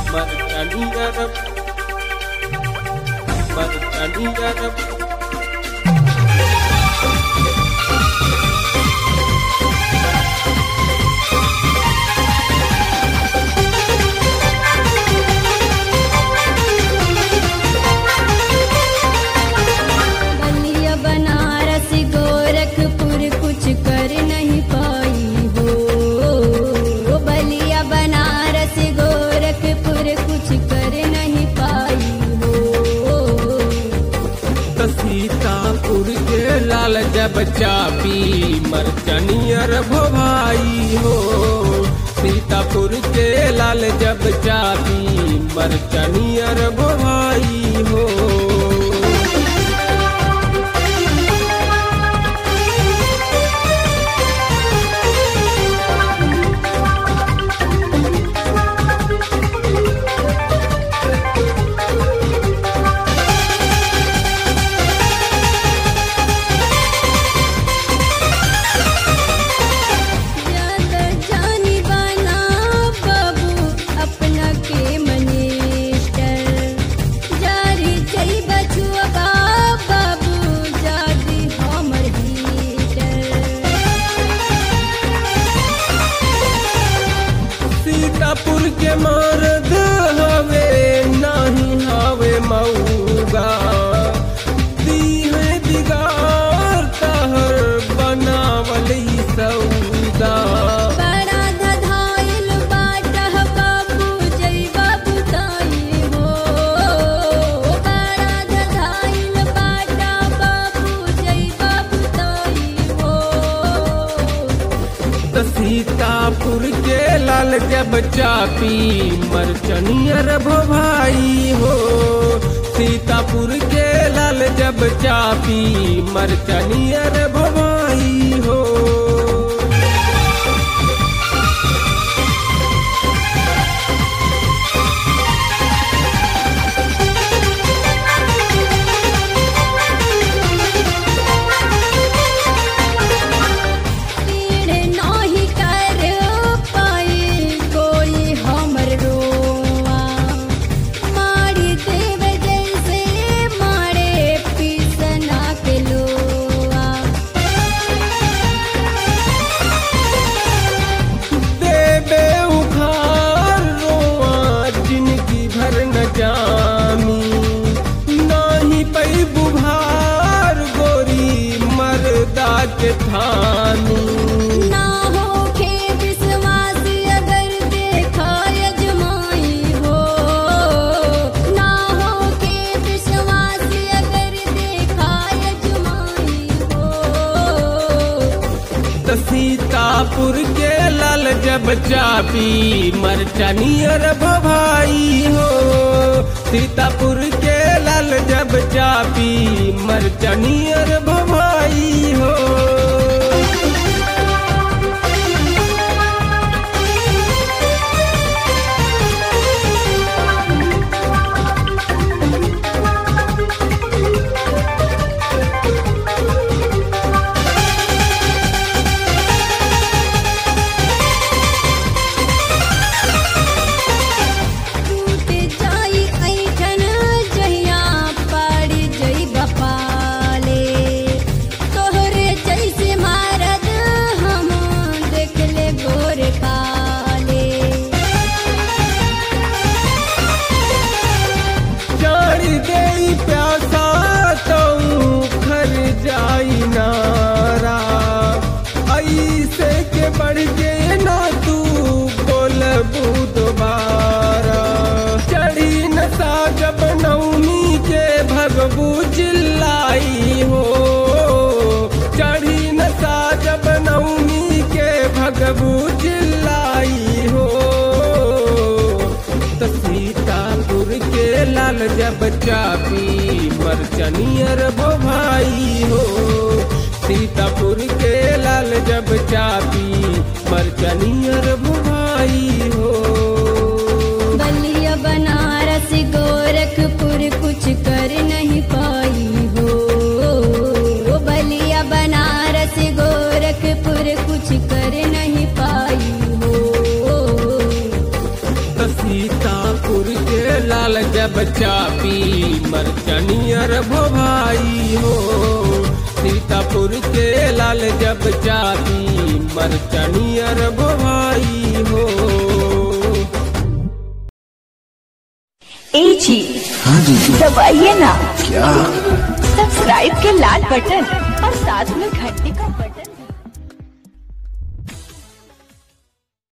Marjaniyarab Marjaniyarab बलिया बनारस गोरखपुर कुछ कर नहीं पाई हो बलिया बनारस गोरखपुर कुछ कर नहीं पाई हो त सीतापुर के लाल जब चापी मरचनियर भोभाई हो सीतापुर के लाल जब चापी मरचनियर भोभाई हो ज्यादा जानी बना बाबू अपना के मनिस्टर जारी जई बचुआ बाबू जादी हमर हीटर सीतापुर के मर्द हवे नाही हवे मऊगा दी है दिगार तहर बनावल ई सौदा बड़ा धधाइल बाटह बाबू जई बाबू ताई हो बड़ा धधाइल बाटा बाबू जई बाबू ताई हो त सीतापुर के लाल जब चापी मरचनियर भोभाई हो सीतापुर के लाल जब चापी मरचनियर भोभाई हो पीड़ नाही कर पाई कोई हमर रोआ मारी देव जैसे मारे पीसना के लोआ देबे उखार रोआ जिनकी भर न जामी नाही पई बुभार गोरी मरदा के थानी ना होखे विश्वास अगर देखा यजमाई हो ना होखे विश्वास अगर देखा यजमाई हो त सीतापुर के लाल जब चापी मरचनियर भभाई हो सीतापुर के लाल जब चापी मरचनियर भभाई हो टूट जाई ऐठन जहिया पड़ जई बपाले तोहरे जैसे मारद हम देखले गोर काले जानी देई प्यासा तो खर जाई नारा ऐसे के बढ़ के ना तू बोलबू दोबारा चढ़ी नशा जब नवमी के भगबू चिल्लाई हो चढ़ी नशा जब नवमी के भगबू चिल्लाई हो त सीतापुर के लाल जब चापी मरचनियर भोभाई हो सीतापुर के लाल जब चापी मरचनियर भोभाई हो बलिया बनारस गोरखपुर कुछ कर नहीं पाई हो बलिया बनारस गोरखपुर कुछ कर नहीं पाई हो त सीतापुर जब चापी मरचनियर भोभाई हो सीतापुर के लाल जब चापी मरचनियर भोभाई हो ए जी हाँ जी दबाइए ना क्या सब्सक्राइब के लाल बटन और साथ में घंटी का बटन